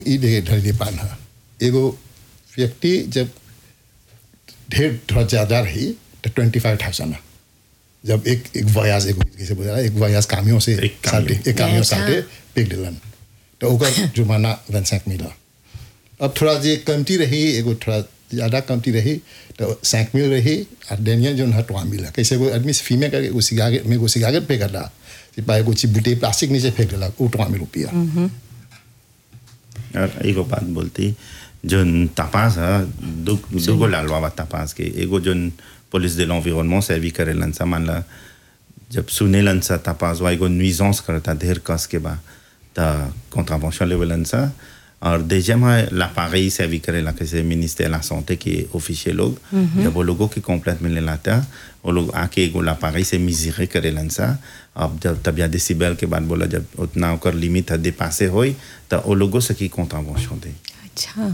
ई ढेर ढेर पान है एगो व्यक्ति जब ढेर थोड़ा ज़्यादा रही तो ट्वेंटी फाइव थाउजेंड जब एक एक वयास एगो कैसे बोला एक वयास कामियों से एक कामियों। साटे एक कामियों अच्छा। साटे पिक दिलन तो ओकर जुर्माना रनसैक मिला अब थोड़ा जे कमती रही एगो थोड़ा ज़्यादा कमती रही तो सैंक मिल रही और डेनियल जो है टुआ मिला कैसे वो आदमी फीमे करके वो सिगारेट में वो सिगारेट पे कर रहा सिपाही कुछ बुटे प्लास्टिक नीचे फेंक दिला वो टुआ मिल रुपया और एगो बात बोलती जोन तपास है दु दुगो लालवा बा तपास के एगो जोन पुलिस de l'environnement सर्वी करेलन सा मान ला जब सुनेलन सा तपास वा एगो नुइजेंस करता ढेर कस के बा त कॉन्ट्रावेंशन लेवलन सा और deuxième है l'appareil सर्वी करेला कैसे मिनिस्टर la santé के ऑफिशियल लोग जब वो लोगों की कंप्लेंट मिलने लाता वो लोग आके एगो l'appareil से मिजरे करेलन सा अब जब तब या डेसिबल के बाद बोला जब उतना ओकर लिमिट है dépassé होई त वो लोगों से की कॉन्ट्रावेंशन दे अच्छा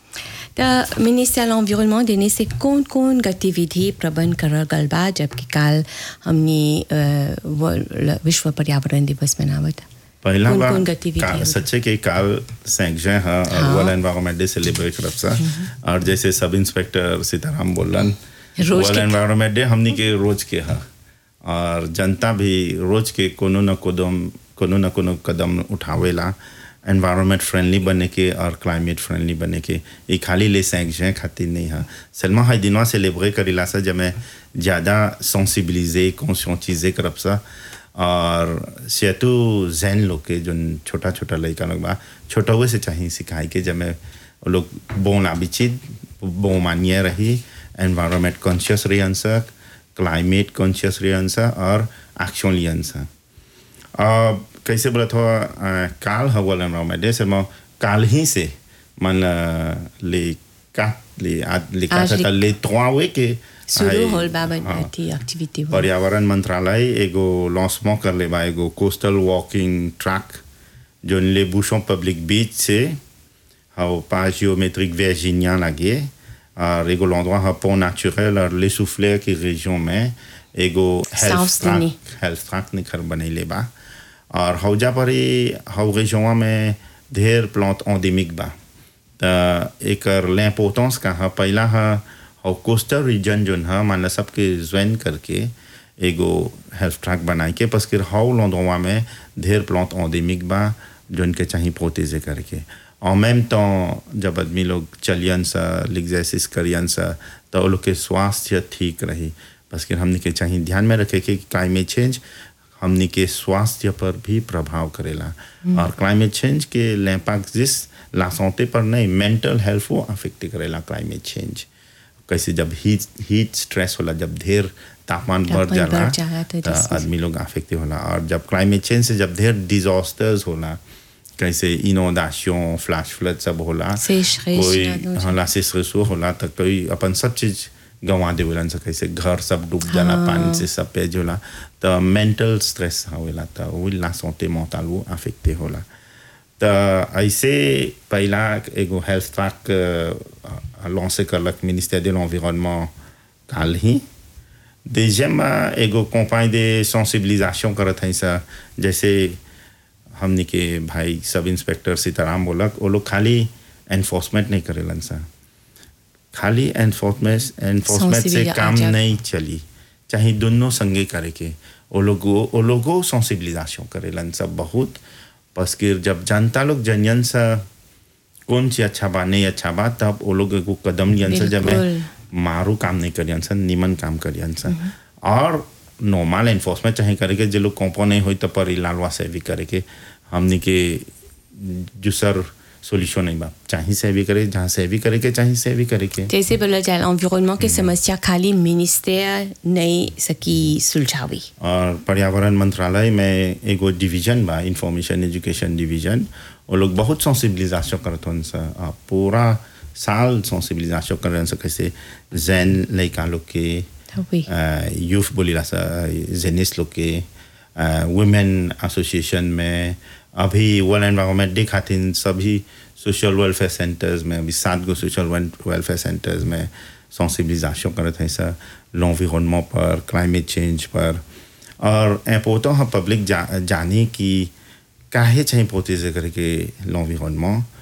त मिनिस्टर l'environnement देने से कौन कौन गतिविधि प्रबंध करल गल बा जबकि काल हमने अ, वर्ल्ड- विश्व पर्यावरण दिवस मनावत पहला कौन- बार कौन गतिविधि का- होगी? सच्चे के काल सैंक जय है और हाँ। वर्ल्ड एनवायरनमेंट डे सेलिब्रेट करब सा और जैसे सब इंस्पेक्टर सीताराम बोलन रोज वर्ल्ड के- एनवायरनमेंट डे हमनी के रोज के है और जनता भी रोज के कोनो न कदम कोनो न कोनो कदम उठावेला एनवायरनमेंट फ्रेंडली बने के और क्लाइमेट फ्रेंडली बने के ये खाली ले सैंक जय खातिर नहीं है सलमा हर दिनवा सेलिब्रेट करेला सा जब मैं ज़्यादा सेंसिबिलिजे कॉन्शियसइजे करब सा और सेतु जैन लोग के जो छोटा छोटा लड़का लोग बा छोटा हुए से चाहिए सिखाई के जब मैं वो लोग बोन आबिचित बो मानिए रही एनवायरनमेंट कॉन्शियस रही आंसर क्लाइमेट कॉन्शियस रही आंसर और एक्शन ली आंसर अब कैसे बोला था अ, काल हवल एनवायरनमेंट डे से मैं काल ही से मन ले का ले आज ले का आज था ले- ले trois के शुरू आए- होल बा हाँ। थी एक्टिविटी हो पर्यावरण मंत्रालय एगो लॉन्चमेंट कर ले बा एगो कोस्टल वॉकिंग ट्रैक जो ले बूशों पब्लिक बीच से हाउ पास जियोमेट्रिक वर्जीनिया लगे और एगो l'endroit है pont naturel और les souffleurs की région में एगो health South-Sydney. Track health track निखर बनैले बा और हौजा पर ही हौ région में ढेर प्लांट एंडेमिक बा त एकर l'importance का है पहला है और कोस्टल रीजन जोन है मान ला सबके ज्वाइन करके एगो हेल्थ ट्रैक बनाए के बस फिर हाउ लॉन्डोवा में ढेर प्लांट एंडेमिक बा जोन के चाहिए प्रोटेजे करके en même temps जब आदमी लोग चलियन सा l'exercice करियन सा तो वो लोग के स्वास्थ्य ठीक रही बस फिर हमने के चाहिए ध्यान में रखे कि क्लाइमेट चेंज हमने के स्वास्थ्य पर भी प्रभाव करेला और क्लाइमेट चेंज के लैम्पैक्ट जिस ला santé पर नहीं मेंटल हेल्थ को अफेक्ट करेला क्लाइमेट चेंज कैसे जब हीट हीट स्ट्रेस होला जब ढेर तापमान बढ़ तापमान जाला बढ़ जाला तो तो disease- आदमी लोग अफेक्ट होला और जब क्लाइमेट चेंज से जब ढेर डिजास्टर्स होला कैसे इनोंडेशन फ्लैश फ्लड सब होला sécheresse, कोई là, donc- हाँ ला sécheresse होला तो कोई अपन सब चीज गंवा देवेलन से कैसे घर सब डूब जाला पानी से सब पे होला तो मेंटल स्ट्रेस होला तो वही ला santé mentale वो अफेक्ट होला तो ऐसे पहला एगो हेल्थ ट्रैक लॉन्च करलक मिनिस्टर de l'environnement काल ही deuxième एगो कंपानी de sensibilisation करत है सा जैसे हमने के भाई सब इंस्पेक्टर सीताराम बोलक वो लोग खाली एनफोर्समेंट नहीं करेलन सा खाली एनफोर्समेंट एनफोर्समेंट से Sensibilia- काम अच्छा। नहीं चली चाहे दोनों संगे करे के वो लोग वो लोगों सेंसिबिलिजेशन करेलन सब बहुत बस कि जब जनता लोग जनियन सा कौन सी अच्छा बा नहीं अच्छा बा तब वो लोग एगो कदम लियन सा जब बिल्कुल। मारू काम नहीं करियन सा निमन काम करियन सा और नॉर्मल एनफोर्समेंट चाहे करे के जो लोग कॉम्पो नहीं होई तो पर लालवा से भी करे के हमने के जो सर सोल्यूशन नहीं बा चाहे से भी करे जहाँ से भी करे के चाहे से भी करे के जैसे बोला जाए environnement के समस्या खाली मिनिस्टर नहीं सकी सुलझावी और पर्यावरण मंत्रालय में एगो डिवीजन बा इंफॉर्मेशन एजुकेशन डिवीजन वो लोग बहुत सेंसिबिलिजेशन करत हन सा आ, पूरा साल सेंसिबिलिजेशन करन सा कैसे जैन लड़का लोग के oui यूथ बोलीला सा जेनिस लोग के वुमेन एसोसिएशन में अभी वर्ल्ड एनवायरनमेंट डे खातिर सभी सोशल वेलफेयर सेंटर्स में अभी सात गो सोशल वेलफेयर सेंटर्स में सेंसिबिलिजेशन करत है सर l'environnement पर क्लाइमेट चेंज पर और इम्पोर्टेंट है पब्लिक जा, जाने की काहे चाहिए प्रोटेजे करके l'environnement